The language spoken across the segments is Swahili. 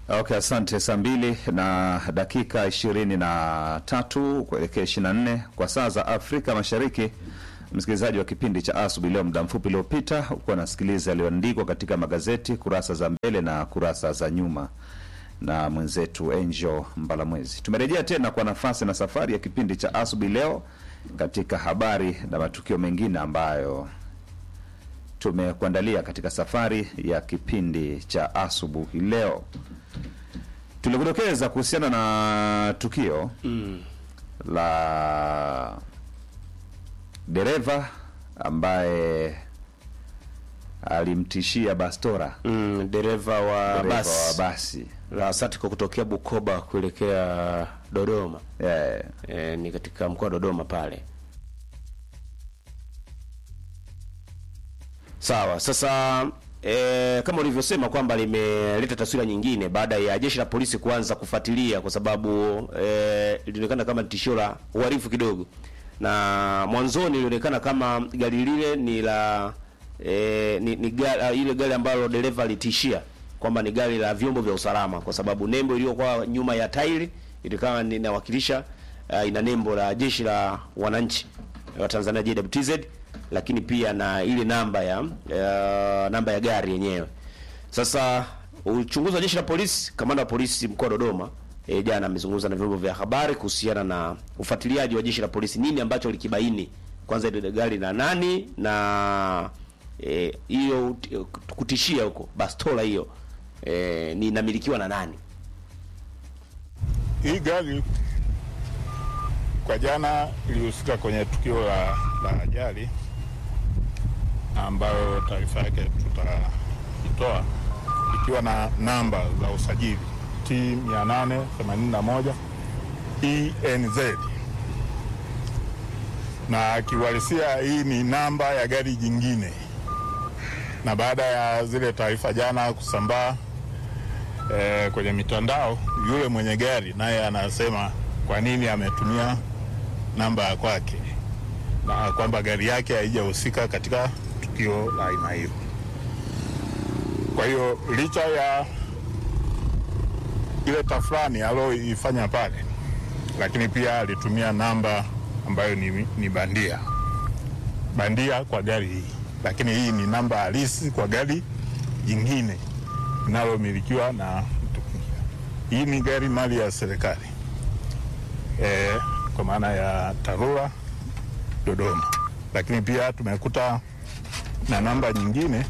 Okay, asante. Saa mbili na dakika ishirini na tatu kuelekea ishirini na nne kwa saa za Afrika Mashariki. Msikilizaji wa kipindi cha asubuhi leo, muda mfupi uliopita ukuwa nasikiliza yaliyoandikwa katika magazeti kurasa za mbele na kurasa za nyuma na mwenzetu Angel Mbalamwezi. Tumerejea tena kwa nafasi na safari ya kipindi cha asubuhi leo katika habari na matukio mengine ambayo tumekuandalia katika safari ya kipindi cha asubuhi leo. Tulikudokeza kuhusiana na tukio la dereva ambaye alimtishia bastora Mm, dereva wa dereva wa basi basi la Satiko kutokea Bukoba kuelekea Dodoma. eh, E, ni katika mkoa wa Dodoma pale. Sawa. Sasa e, kama ulivyosema kwamba limeleta taswira nyingine baada ya jeshi la polisi kuanza kufuatilia, kwa sababu e, lilionekana kama tishio la uhalifu kidogo, na mwanzoni ilionekana kama gari lile ni la e, ni, ni gari, ile gari ambalo dereva alitishia kwamba ni gari la vyombo vya usalama, kwa sababu nembo iliyokuwa nyuma ya tairi ilikuwa inawakilisha uh, ina nembo la jeshi la wananchi wa Tanzania JWTZ, lakini pia na ile namba ya uh, namba ya gari yenyewe. Sasa uchunguzi wa jeshi la polisi, kamanda wa polisi mkoa wa Dodoma e, jana amezungumza na vyombo vya habari kuhusiana na ufuatiliaji wa jeshi la polisi, nini ambacho likibaini, kwanza ile gari la nani na eh, hiyo e, kutishia huko bastola hiyo e, ni inamilikiwa na nani? Hii gari kwa jana ilihusika kwenye tukio la, la ajali ambayo taarifa yake tutaitoa ikiwa na namba za usajili T 881 ENZ na kiuhalisia hii ni namba ya gari jingine, na baada ya zile taarifa jana kusambaa eh, kwenye mitandao, yule mwenye gari naye anasema kwa nini ametumia namba ya kwake na kwamba gari yake haijahusika katika tukio la aina hiyo. Kwa hiyo licha ya ile tafrani aliyoifanya pale, lakini pia alitumia namba ambayo ni, ni bandia bandia kwa gari hii, lakini hii ni namba halisi kwa gari jingine linalomilikiwa na mtu mwingine. Hii ni gari mali ya serikali e, kwa maana ya TARURA Dodoma, lakini pia tumekuta na namba nyingine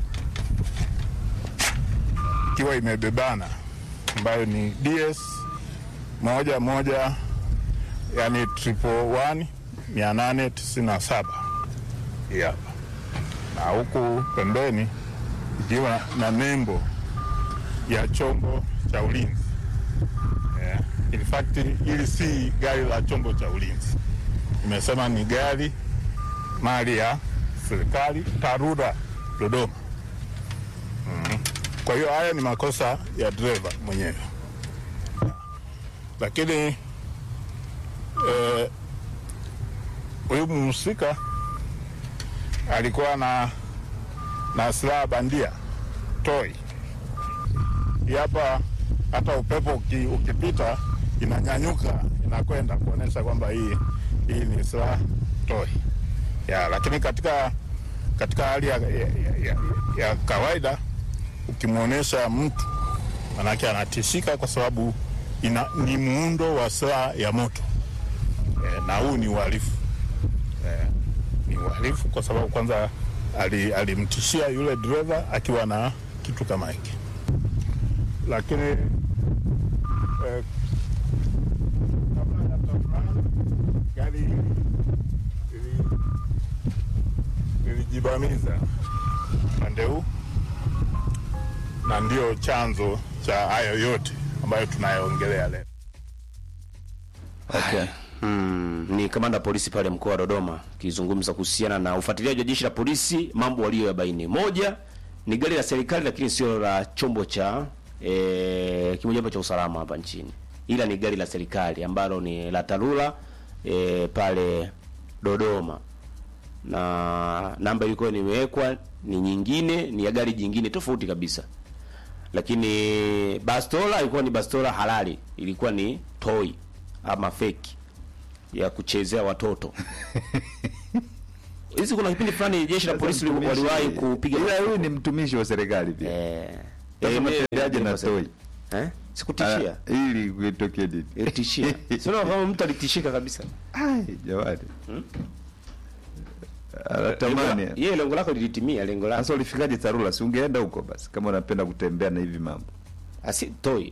ikiwa imebebana ambayo ni DS moja moja yani triple one mia nane tisini na saba hii hapa, na huku pembeni ikiwa na nembo ya chombo cha ulinzi yeah. In fact hili si gari la chombo cha ulinzi, imesema ni gari mali ya serikali TARURA Dodoma. mm. Kwa hiyo haya ni makosa ya dereva mwenyewe, lakini huyu eh, mhusika alikuwa na na silaha bandia toi hapa hata upepo uki, ukipita inanyanyuka inakwenda kuonyesha kwamba hii hii ni silaha toi ya, lakini katika katika hali ya, ya, ya, ya kawaida ukimwonyesha mtu manake anatishika kwa sababu ina, ni muundo wa silaha ya moto e, na huu ni uhalifu e, ni uhalifu kwa sababu kwanza alimtishia ali yule dereva akiwa na kitu kama hiki lakini eh, kabla ya tafrani gari lilijibamiza upande huu, na ndio chanzo cha hayo yote ambayo tunayoongelea leo. okay. Mm, ni kamanda wa polisi pale mkoa wa Dodoma akizungumza kuhusiana na ufuatiliaji wa jeshi la polisi, mambo waliyoyabaini. Moja ni gari la serikali, lakini sio la chombo cha e, kimojawapo cha usalama hapa nchini, ila ni gari la serikali ambalo ni la TARURA e, pale Dodoma, na namba ilikuwa nimewekwa ni nyingine, ni ya gari jingine tofauti kabisa. lakini bastola ilikuwa ni bastola halali, ilikuwa ni toy ama fake ya kuchezea watoto. Hizi kuna kipindi fulani jeshi la polisi Mtumishi- waliwahi kupiga ila huyu ni mtumishi wa serikali pia eh, Sasa eh, unatendeaje mimi- na toi eh, sikutishia Ah, ili kuitokee nini ilitishia, sio kama mtu alitishika kabisa. Ai, jamani anatamani Yeye lengo lako lilitimia, lengo lako sasa ulifikaje Tarura si ungeenda huko basi kama unapenda kutembea na hivi mambo asi toy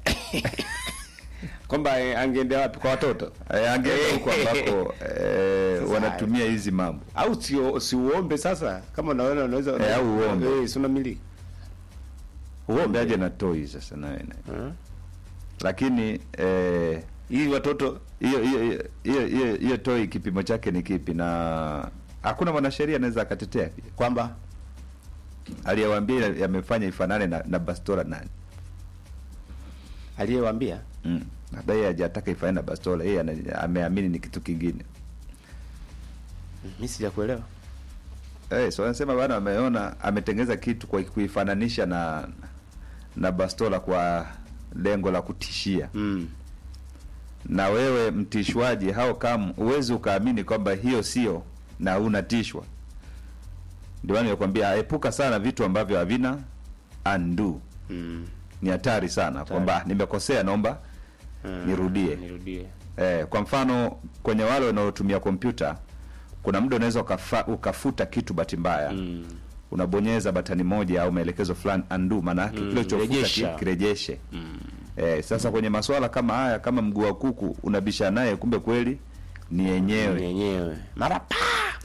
kwamba eh, angeendea wapi kwa watoto Eh, angeenda huko ambako eh, Sasa wanatumia hizi mambo au si si uombe sasa, kama unaona unaweza Eh, au uombe. eh, si unamiliki uombe aje na toi sasa nawe na Eh? lakini eh, ili watoto hiyo hiyo hiyo hiyo hiyo toi kipimo chake ni kipi na hakuna mwanasheria anaweza akatetea pia kwamba aliyewaambia yamefanya ifanane na, na bastola nani aliyewaambia mm. labda yeye hajataka ifanane na bastola yeye ana- ameamini ni kitu kingine mimi sijakuelewa. Eh, so anasema bana ameona ametengeneza kitu kwa kuifananisha na na bastola kwa lengo la kutishia. Mm. Na wewe mtishwaji hao kama uwezi ukaamini kwamba hiyo sio na unatishwa. Ndio maana nimekwambia epuka sana vitu ambavyo havina undo. Mm. Ni hatari sana kwamba nimekosea naomba Mm. nirudie. Nirudie. Eh, kwa mfano kwenye wale wanaotumia kompyuta kuna muda unaweza ukafa, ukafuta kitu bahati mbaya Mm. unabonyeza batani moja au maelekezo fulani undo, maana yake Mm, kile ulichofuta rejesha. ki- kirejeshe. Mm. Eh, sasa kwenye masuala kama haya, kama mguu wa kuku unabisha naye, kumbe kweli ni yenyewe. Yenyewe. Mara pa.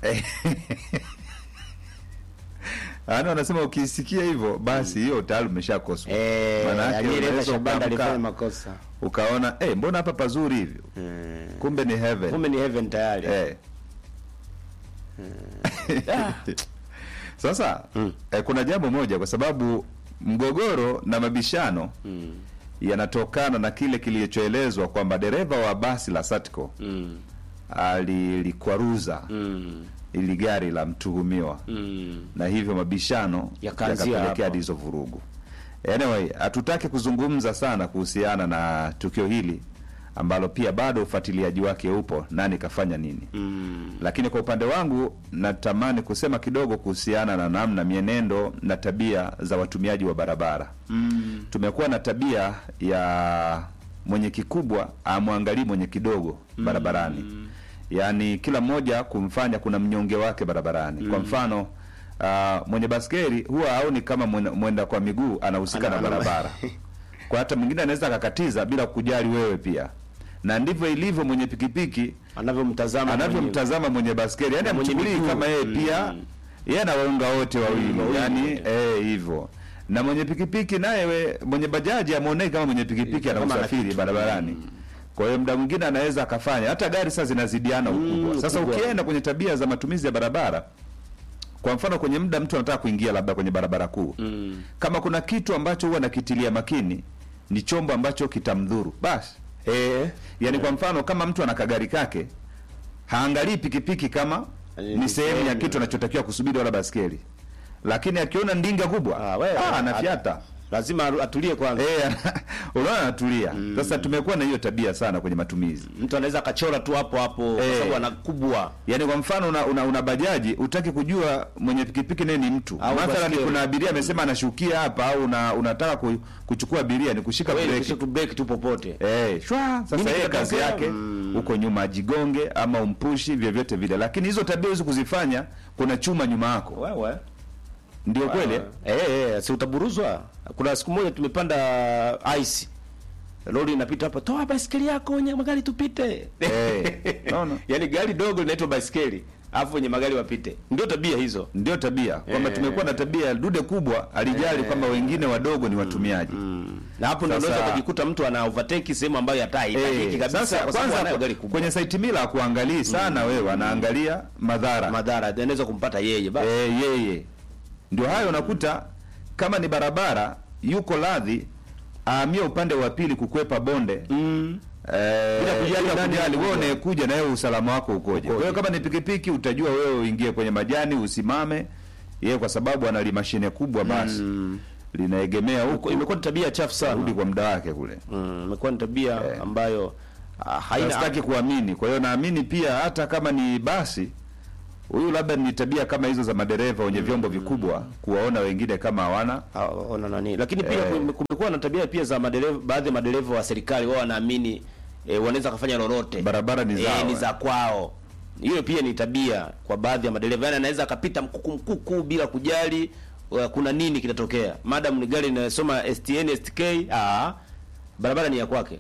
Yaani wanasema ukisikia hivyo basi hiyo tayari umeshakoswa. Eh, Maana yake aliyeleta unaweza Shabanda ukaamka, alifanya makosa. ukaona eh, mbona hapa pazuri hivyo, Mm. kumbe ni heaven. Kumbe ni heaven tayari. Eh. Sasa Mm. eh, kuna jambo moja, kwa sababu mgogoro na mabishano Mm. yanatokana na kile kilichoelezwa kwamba dereva wa basi la Satco Mm. alilikwaruza Mm. ili gari la mtuhumiwa Mm. na hivyo mabishano Yakaanzia yakapelekea hapo. hadi hizo vurugu. Anyway, hatutaki kuzungumza sana kuhusiana na tukio hili ambalo pia bado ufuatiliaji wake upo, nani kafanya nini. Mm. Lakini kwa upande wangu natamani kusema kidogo kuhusiana na namna mienendo na tabia za watumiaji wa barabara. Mm. Tumekuwa na tabia ya mwenye kikubwa amwangalii mwenye kidogo barabarani, yaani kila mmoja kumfanya kuna mnyonge wake barabarani. Kwa mfano uh, mwenye baskeli huwa haoni kama mwenda, mwenda kwa miguu anahusika na Ana- ana- barabara kwa hata mwingine anaweza akakatiza bila kujali wewe pia, na ndivyo ilivyo mwenye pikipiki Anavyomtazama anavyomtazama mwenye baskeli, yani Na mwenye amchukulii miguu. kama yeye Mm. pia yeye anawaunga wote wawili, wawili. yani eh, hivyo na mwenye pikipiki naye we- mwenye bajaji amwonei kama mwenye pikipiki ana Kama ana usafiri kitu. barabarani. Kwa hiyo muda mwingine anaweza akafanya hata gari sasa zinazidiana ukubwa. Sasa ukubwa. ukienda kwenye tabia za matumizi ya barabara, kwa mfano kwenye muda mtu anataka kuingia labda kwenye barabara kuu Mm. kama kuna kitu ambacho huwa nakitilia makini ni chombo ambacho kitamdhuru basi. Eh. Yaani kwa mfano kama mtu ana kagari kake haangalii pikipiki kama Ni ni sehemu ya sehemu. kitu anachotakiwa kusubiri wala baskeli, lakini akiona ndinga kubwa Ah, wewe, ah, anafiata Lazima atulie kwanza. eh, unaona anatulia. Sasa tumekuwa na hiyo tabia sana kwenye matumizi. Mtu anaweza akachora tu hapo hapo kwa Eh. sababu ana kubwa. Yaani kwa mfano una, una, una bajaji utaki kujua mwenye pikipiki naye ni mtu. Au Mathalan baskeli. kuna abiria amesema anashukia hapa au una, unataka ku, kuchukua abiria ni kushika Wewe breki. kisha tu break tu popote. Eh, shwa sasa Nini yeye kazi kitatokea? yake Mm. huko nyuma ajigonge ama umpushi vyovyote vile, lakini hizo tabia hizo kuzifanya, kuna chuma nyuma yako, Wewe. ndio kweli eh? Eh, eh, si utaburuzwa. Kuna siku moja tumepanda ice. Lori inapita hapa, toa baisikeli yako wenye magari tupite. Eh, naona Yaani gari dogo linaitwa baisikeli, alafu wenye magari wapite. Ndio tabia hizo. ndio tabia kwamba Eh. tumekuwa na tabia ya dude kubwa alijali kwamba wengine wadogo ni watumiaji. Na hapo ndio Sasa- unaweza kujikuta mtu ana overtake sehemu ambayo hata haitaki Eh, kabisa sasa kwa sababu anayo gari kwanza kubwa. kwenye site mila hakuangalii sana wewe, anaangalia madhara madhara yanaweza kumpata yeye basi. eh, yeye ndio hayo unakuta kama ni barabara yuko radhi ahamie upande wa pili kukwepa bonde Mm. Eh, Bila kujali bila nani kujali wewe anakuja. unayekuja na wewe usalama wako ukoje. Kwa hiyo kama ni pikipiki utajua wewe uingie kwenye majani usimame, yeye kwa sababu ana mashine kubwa basi. linaegemea huko imekuwa ni tabia chafu rudi sana kwa muda wake kule. Mm, imekuwa ni tabia ambayo ah, haina Sitaki kuamini. Kwa hiyo naamini pia hata kama ni basi huyu labda ni tabia kama hizo za madereva wenye vyombo vikubwa kuwaona wengine kama hawana Ah, ona nani lakini pia Eh. kume- kumekuwa na tabia pia za madereva baadhi ya madereva wa serikali wao wanaamini eh, wanaweza kufanya lolote Barabara ni zao, eh, ni eh. za kwao hiyo pia ni tabia kwa baadhi ya madereva yani anaweza akapita mkuku mkuku bila kujali uh, kuna nini kinatokea madam ni gari inasoma STN STK ah barabara ni ya kwake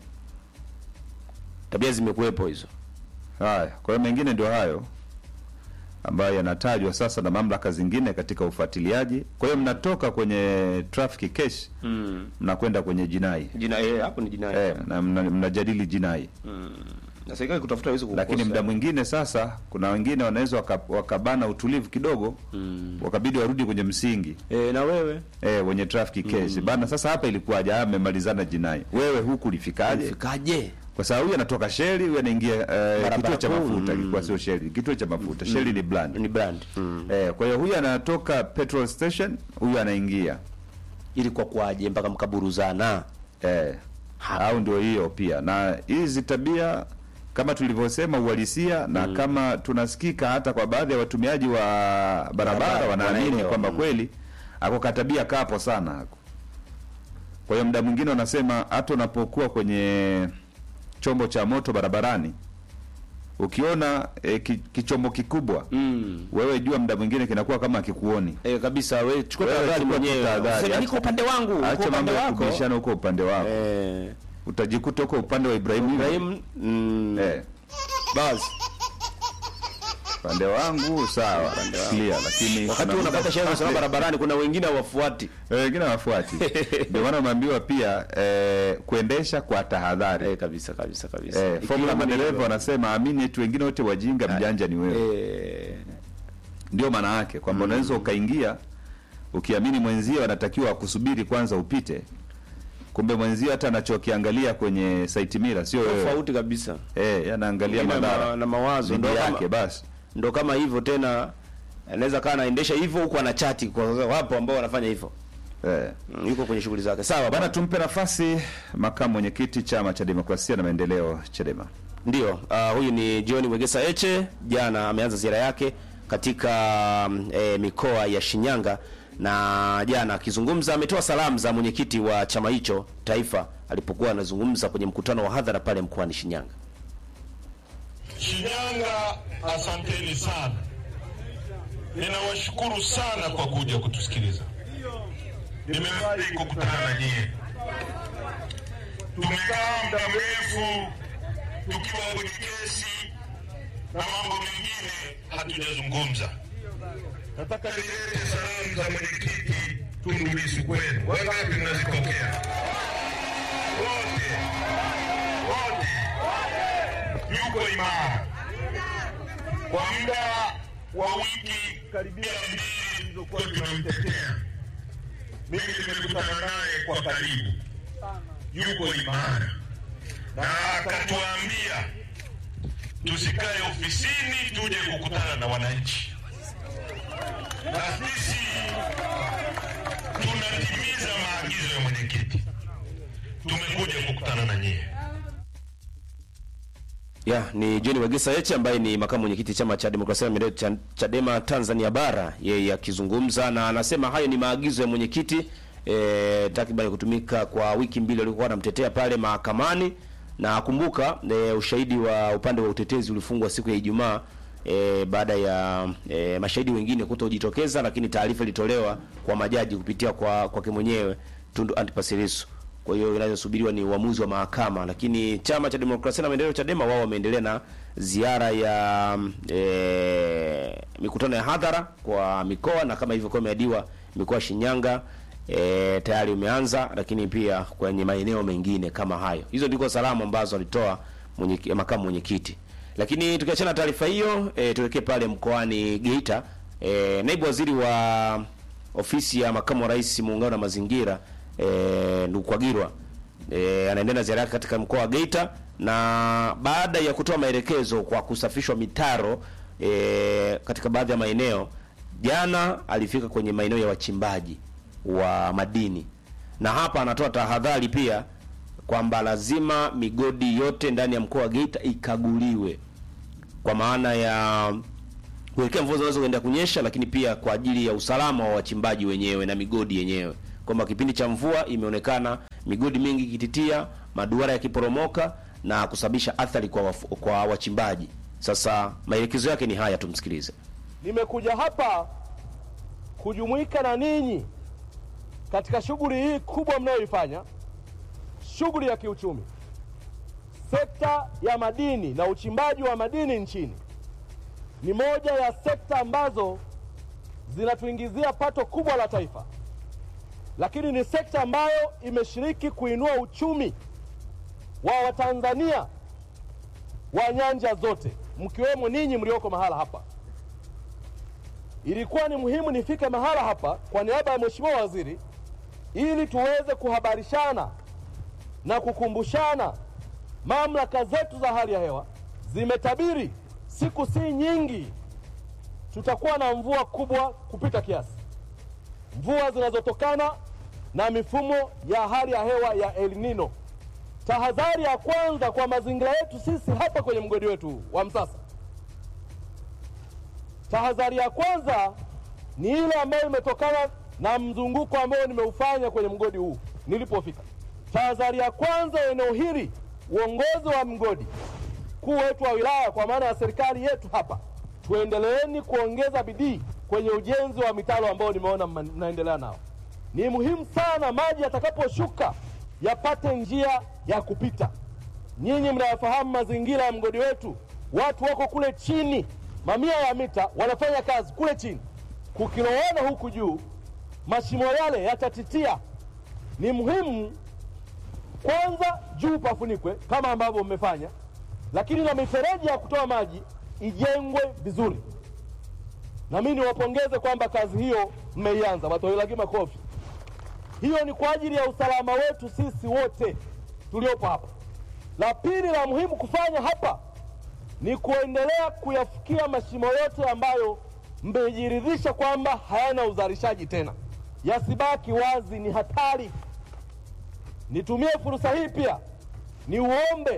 tabia zimekuwepo hizo haya. Kwa hiyo mengine ndio hayo ambayo yanatajwa sasa na mamlaka zingine katika ufuatiliaji. Kwa hiyo mnatoka kwenye traffic case mm. mnakwenda kwenye jinai jina eh, hapo ni jinai eh, na mna- mnajadili jinai na serikali kutafuta hizo lakini muda mwingine sasa kuna wengine wanaweza waka, wakabana utulivu kidogo mm. wakabidi warudi kwenye msingi eh, na wewe eh, wenye traffic case bana. Sasa hapa ilikuwaje? Ah, mmemalizana jinai, wewe huku ulifikaje? fikaje Kwa sababu huyu anatoka sheli, huyu anaingia eh, Barabara kituo cha kuu, mafuta, mm. ilikuwa sio sheli, kituo cha mafuta. Sheli ni brand ni brand mm. eh, kwa hiyo huyu anatoka petrol station, huyu anaingia ili kwa kwaje mpaka mkaburuzana eh, Hapa. au ndio hiyo pia. Na hizi tabia kama tulivyosema uhalisia na kama tunasikika hata kwa baadhi ya watumiaji wa barabara Barabara, wanaamini wanaelewa, kwamba mm. kweli ako katabia kapo sana ako. Kwa hiyo muda mwingine wanasema hata unapokuwa kwenye chombo cha moto barabarani ukiona e, ki, kichombo kikubwa mm. wewe jua muda mwingine kinakuwa kama akikuoni. Eh, kabisa wewe chukua Wewe tahadhari chukua tu mwenyewe. tahadhari. Useme Acha- niko upande wangu, uko Acha upande mambo ya wako. kubishana huko upande wako, Eh, utajikuta huko upande wa Ibrahimu hivi. Ibrahim mm, Eh, basi upande wangu sawa, clear, lakini wakati kuna unapata muda- sheria za usalama barabarani kuna wengine hawafuati. Eh, wengine wafuati. Ndio maana umeambiwa pia eh, kuendesha kwa tahadhari. Eh, kabisa kabisa kabisa. Eh, Ikiwa formula ni madereva hivyo. wanasema amini eti wengine wote wajinga, mjanja ni wewe. eh, Ndio maana yake kwamba unaweza ukaingia ukiamini mwenzio anatakiwa akusubiri kwanza upite, kumbe mwenzio hata anachokiangalia kwenye site mira sio wewe. tofauti kabisa. Eh, yeye anaangalia Wengine madhara na, na mawazo dhidi ndo kama, yake basi. ndo kama hivyo tena anaweza kaa anaendesha hivyo huku anachati kwa wapo ambao wanafanya hivyo. Eh. Mm, yuko kwenye shughuli zake. Sawa Bana, bana. tumpe nafasi makamu mwenyekiti chama cha demokrasia na maendeleo Chadema. Ndio, uh, huyu ni John Wegesa Eche. Jana ameanza ziara yake katika mm, eh, mikoa ya Shinyanga na jana akizungumza ametoa salamu za mwenyekiti wa chama hicho taifa alipokuwa anazungumza kwenye mkutano wa hadhara pale mkoani Shinyanga. Shinyanga, asanteni sana. Ninawashukuru sana kwa kuja kutusikiliza. Nimefurahi kukutana na nyie. Tumekaa muda mrefu tukiwa kwenye kesi na mambo mengine hatujazungumza. Nataka nilete salamu za mwenyekiti Tundu Lissu kwenu. Wangapi mnazipokea? Wote wote yuko imara kwa muda wa wiki karibia mbili zilizokuwa tunamtetea. Mimi nimekutana naye kwa karibu, yuko imara na akatuambia tusikae ofisini, tuje kukutana na wananchi, na sisi tunatimiza maagizo ya mwenyekiti. Tumekuja kukutana na nyie. Ya, ni John Wegesa Heche ambaye ni makamu mwenyekiti chama cha demokrasia na maendeleo cha Chadema Tanzania bara, yeye akizungumza na anasema hayo ni maagizo ya mwenyekiti e, takriban kutumika kwa wiki mbili walikuwa wanamtetea pale mahakamani na kumbuka e, ushahidi wa upande wa utetezi ulifungwa siku ya Ijumaa e, baada ya e, mashahidi wengine kutojitokeza, lakini taarifa ilitolewa kwa majaji kupitia kwa kwake mwenyewe Tundu Antipas Lissu. Kwa hiyo inachosubiriwa ni uamuzi wa mahakama, lakini chama cha demokrasia na maendeleo Chadema wao wameendelea na ziara ya e, mikutano ya hadhara kwa mikoa, na kama hivyo kwa imeadiwa mikoa ya Shinyanga e, tayari umeanza, lakini pia kwenye maeneo mengine kama hayo. Hizo ndiko salamu ambazo alitoa mwenye, makamu mwenyekiti. Lakini tukiachana na taarifa hiyo e, tuelekee pale mkoani Geita. E, naibu waziri wa ofisi ya makamu wa rais muungano na mazingira e, Ndukwagirwa e, anaendelea na ziara yake katika mkoa wa Geita na baada ya kutoa maelekezo kwa kusafishwa mitaro e, katika baadhi ya maeneo, jana alifika kwenye maeneo ya wachimbaji wa madini, na hapa anatoa tahadhari pia kwamba lazima migodi yote ndani ya mkoa wa Geita ikaguliwe kwa maana ya kuelekea mvua zinaweza kuenda kunyesha, lakini pia kwa ajili ya usalama wa wachimbaji wenyewe na migodi yenyewe, kwamba kipindi cha mvua imeonekana migodi mingi ikititia, maduara yakiporomoka na kusababisha athari kwa, wafu, kwa wachimbaji. Sasa maelekezo yake ni haya, tumsikilize. Nimekuja hapa kujumuika na ninyi katika shughuli hii kubwa mnayoifanya, shughuli ya kiuchumi. Sekta ya madini na uchimbaji wa madini nchini ni moja ya sekta ambazo zinatuingizia pato kubwa la taifa, lakini ni sekta ambayo imeshiriki kuinua uchumi wa Watanzania wa nyanja zote, mkiwemo ninyi mlioko mahala hapa. Ilikuwa ni muhimu nifike mahala hapa kwa niaba ya Mheshimiwa Waziri ili tuweze kuhabarishana na kukumbushana. Mamlaka zetu za hali ya hewa zimetabiri siku si nyingi tutakuwa na mvua kubwa kupita kiasi, mvua zinazotokana na mifumo ya hali ya hewa ya El Nino. Tahadhari ya kwanza kwa mazingira yetu sisi hapa kwenye mgodi wetu wa Msasa, tahadhari ya kwanza ni ile ambayo imetokana na mzunguko ambao nimeufanya kwenye mgodi huu nilipofika. Tahadhari ya kwanza eneo hili, uongozi wa mgodi mkuu wetu wa wilaya kwa maana ya serikali yetu hapa, tuendeleeni kuongeza bidii kwenye ujenzi wa mitaro ambao nimeona mnaendelea nao. Ni muhimu sana maji yatakaposhuka yapate njia ya kupita. Nyinyi mnayafahamu mazingira ya mgodi wetu, watu wako kule chini, mamia ya mita wanafanya kazi kule chini, kukilowana huku juu, mashimo yale yatatitia. Ni muhimu kwanza juu pafunikwe kama ambavyo mmefanya lakini na mifereji ya kutoa maji ijengwe vizuri. Na mimi niwapongeze kwamba kazi hiyo mmeianza, watoilagi makofi. Hiyo ni kwa ajili ya usalama wetu sisi wote tuliopo hapa. La pili la muhimu kufanya hapa ni kuendelea kuyafikia mashimo yote ambayo mmejiridhisha kwamba hayana uzalishaji tena, yasibaki wazi, ni hatari. Nitumie fursa hii pia niuombe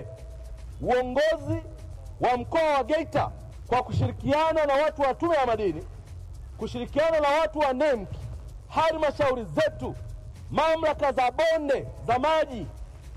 uongozi wa mkoa wa Geita kwa kushirikiana na watu wa Tume ya Madini, kushirikiana na watu wa NEMC, halmashauri zetu, mamlaka za bonde za maji,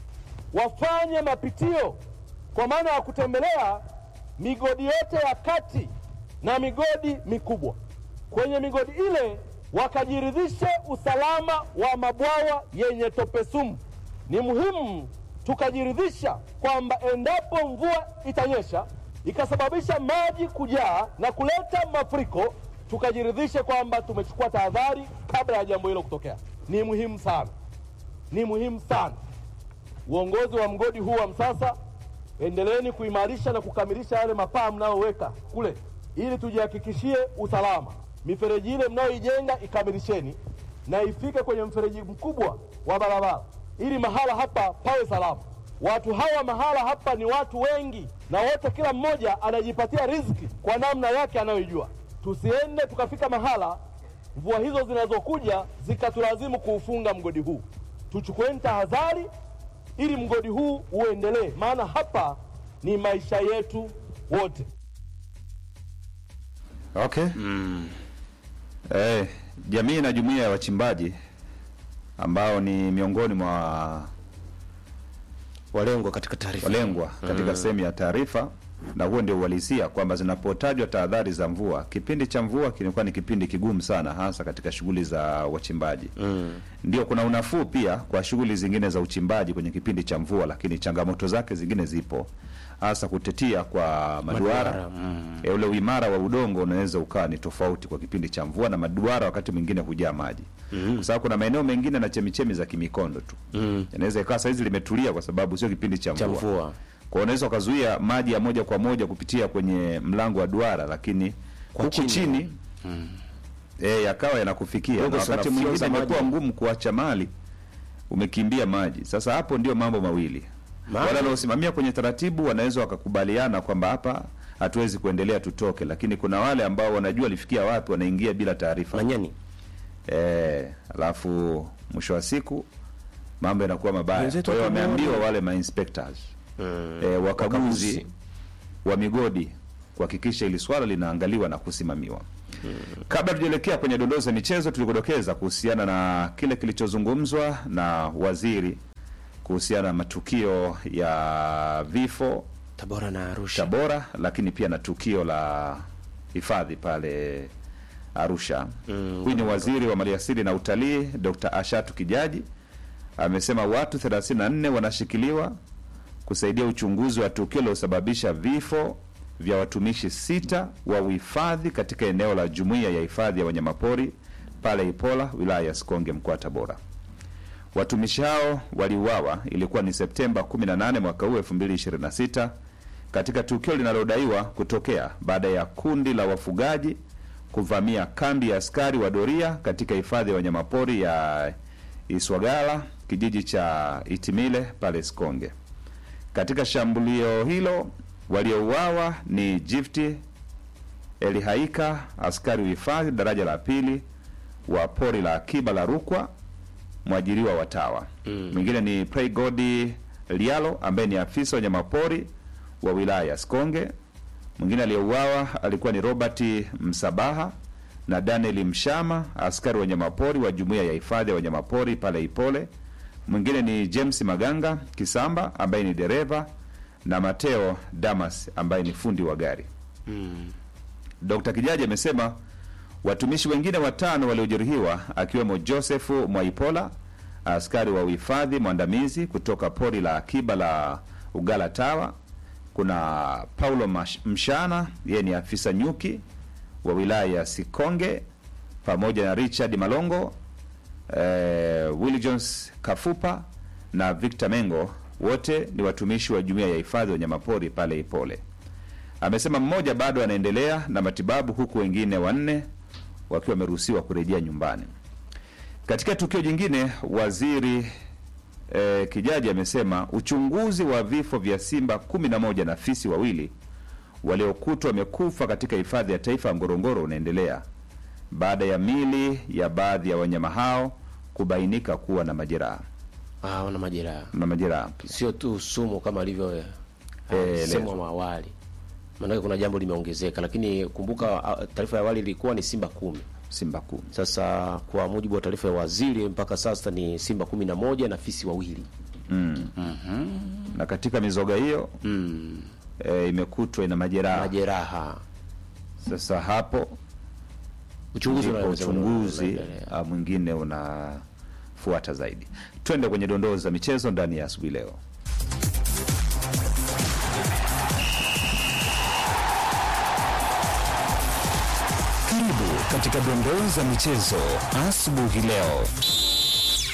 wafanye mapitio kwa maana ya kutembelea migodi yote ya kati na migodi mikubwa. Kwenye migodi ile wakajiridhishe usalama wa mabwawa yenye tope sumu. Ni muhimu tukajiridhisha kwamba endapo mvua itanyesha ikasababisha maji kujaa na kuleta mafuriko, tukajiridhishe kwamba tumechukua tahadhari kabla ya jambo hilo kutokea. Ni muhimu sana, ni muhimu sana. Uongozi wa mgodi huu wa Msasa, endeleeni kuimarisha na kukamilisha yale mapaa mnayoweka kule, ili tujihakikishie usalama. Mifereji ile mnayoijenga ikamilisheni na ifike kwenye mfereji mkubwa wa barabara ili mahala hapa pawe salama. Watu hawa mahala hapa ni watu wengi, na wote, kila mmoja anajipatia riziki kwa namna yake anayoijua. Tusiende tukafika mahala mvua hizo zinazokuja zikatulazimu kuufunga mgodi huu. Tuchukueni tahadhari ili mgodi huu uendelee, maana hapa ni maisha yetu wote. Okay. Eh, jamii na jumuiya ya wachimbaji ambao ni miongoni mwa Walengwa katika taarifa walengwa katika sehemu ya taarifa, na huo ndio uhalisia kwamba zinapotajwa tahadhari za mvua, kipindi cha mvua kilikuwa ni kipindi kigumu sana, hasa katika shughuli za wachimbaji. Ndio kuna unafuu pia kwa shughuli zingine za uchimbaji kwenye kipindi cha mvua, lakini changamoto zake zingine zipo, hasa kutetia kwa maduara, Maduara, E, ule uimara wa udongo unaweza ukawa ni tofauti kwa kipindi cha mvua, na maduara wakati mwingine hujaa maji kwa sababu kuna maeneo mengine na chemichemi za kimikondo tu inaweza ikawa saizi limetulia kwa sababu sio kipindi cha cha mvua. mvua Kwa unaweza ukazuia maji ya moja kwa moja kupitia kwenye mlango wa duara, lakini Kwa huku chini. chini, eh, yakawa yanakufikia Kidogo na sana wakati fursa mwingine imekuwa maji. ngumu kuacha mali umekimbia maji. Sasa hapo ndio mambo mawili, Maji. wale wanaosimamia kwenye taratibu wanaweza wakakubaliana kwamba hapa hatuwezi kuendelea, tutoke, lakini kuna wale ambao wanajua lifikia wapi, wanaingia bila taarifa Manyani eh, alafu mwisho wa siku mambo yanakuwa mabaya. Wenzetu Kwa hiyo wakimuona. wameambiwa wale ma inspectors Mm. eh, wakaguzi Wakaguzi. wa migodi kuhakikisha ili swala linaangaliwa na kusimamiwa. Kabla tujaelekea kwenye dondoo za michezo, tulikudokeza kuhusiana na kile kilichozungumzwa na waziri kuhusiana na matukio ya vifo Tabora na Arusha. Tabora, lakini pia na tukio la hifadhi pale Arusha. Huyu ni waziri wa maliasili na utalii Dr. Ashatu Kijaji amesema watu 34 wanashikiliwa kusaidia uchunguzi wa tukio lilosababisha vifo vya watumishi sita wa uhifadhi katika eneo la jumuiya ya hifadhi ya wanyamapori pale Ipola, wilaya ya Sikonge, mkoa wa Tabora. Watumishi hao waliuawa, ilikuwa ni Septemba 18 mwaka huu 2026 katika tukio linalodaiwa kutokea baada ya kundi la wafugaji kuvamia kambi ya askari wa doria katika hifadhi ya wanyamapori ya Iswagala, kijiji cha Itimile pale Sikonge. Katika shambulio hilo waliouawa ni Jifti Elihaika, askari uhifadhi daraja la pili wa pori la akiba la Rukwa, mwajiriwa wa TAWA. Mwingine ni Praygodi Lialo ambaye ni afisa wa wanyamapori wa wilaya ya Sikonge. Mwingine aliyeuawa alikuwa ni Robert Msabaha na Daniel Mshama, askari wa wanyamapori wa jumuiya ya hifadhi ya wanyamapori pale Ipole. Mwingine ni James Maganga Kisamba ambaye ni dereva na Mateo Damas ambaye ni fundi wa gari. Dr. Kijaji amesema watumishi wengine watano waliojeruhiwa akiwemo Joseph Mwaipola, askari wa uhifadhi mwandamizi kutoka pori la akiba la Ugala Tawa. Kuna Paulo Mash- Mshana, yeye ni afisa nyuki wa wilaya ya Sikonge, pamoja na Richard Malongo, eh, Willy Jones Kafupa na Victor Mengo, wote ni watumishi wa jumuiya ya hifadhi ya wanyamapori pale Ipole. Amesema mmoja bado anaendelea na matibabu huku wengine wanne wakiwa wameruhusiwa kurejea nyumbani. Katika tukio jingine, waziri eh, Kijaji amesema uchunguzi wa vifo vya simba kumi na moja na fisi wawili waliokutwa wamekufa katika hifadhi ya taifa ya Ngorongoro unaendelea baada ya mili ya baadhi ya wanyama hao kubainika kuwa na majeraha Ah, wana majeraha. na majeraha Sio tu sumu kama alivyo Eh, semwa awali. Maanake kuna jambo limeongezeka, lakini kumbuka ah, taarifa ya awali ilikuwa ni simba kumi. simba kumi. Sasa kwa mujibu wa taarifa ya waziri mpaka sasa ni simba kumi na moja na fisi wawili. na katika mizoga hiyo Mm. e, imekutwa ina majeraha. Majeraha. Sasa hapo Uchunguzi ndipo una- uchunguzi unaendelea. ah, mwingine unafuata zaidi. Twende kwenye dondoo za michezo ndani ya asubuhi leo. Karibu katika dondoo za michezo asubuhi leo.